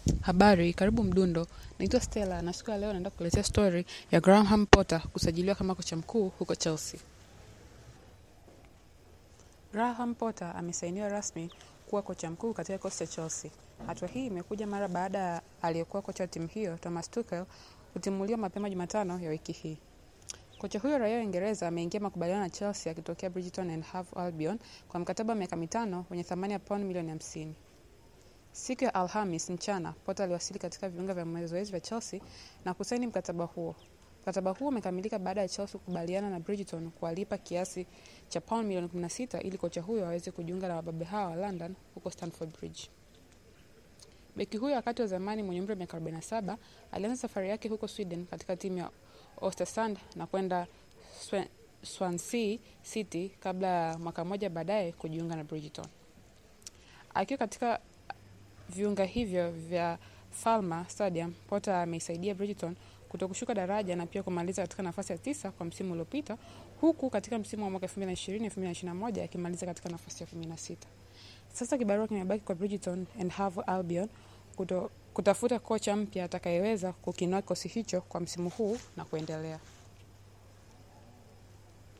Habari, karibu Mdundo. Naitwa Stella na siku ya leo naenda kukuletea story ya Graham Potter kusajiliwa kama kocha mkuu huko Chelsea. Graham Potter amesainiwa rasmi kuwa kocha mkuu katika kikosi cha Chelsea. Hatua hii imekuja mara baada ya aliyekuwa kocha wa timu hiyo Thomas Tuchel kutimuliwa mapema Jumatano ya wiki hii. Kocha huyo raia wa Uingereza ameingia makubaliano na Chelsea akitokea Brighton and Hove Albion kwa mkataba wa miaka mitano wenye thamani ya pauni milioni hamsini. Siku ya Alhamis mchana, Potter aliwasili katika viunga vya mazoezi vya Chelsea na kusaini mkataba huo. Mkataba huo umekamilika baada ya Chelsea kukubaliana na Bridgeton kuwalipa kiasi cha pauni milioni 16 ili kocha huyo aweze kujiunga na wababe hao wa London huko Stamford Bridge. Beki huyo wakati wa zamani mwenye umri wa miaka 47 alianza safari yake huko Sweden katika timu ya Ostersund na kwenda Swan- Swansea City kabla ya mwaka mmoja baadaye kujiunga na Bridgeton. Akiwa katika viunga hivyo vya Falmer Stadium, Potter ameisaidia Bridgeton kutokushuka daraja na pia kumaliza katika nafasi ya tisa kwa msimu uliopita, huku katika msimu wa mwaka 2020-2021 akimaliza katika nafasi ya 16. Sasa kibarua kimebaki kwa Bridgeton and Hove Albion kuto, kutafuta kocha mpya atakayeweza kukinua kikosi hicho kwa msimu huu na kuendelea.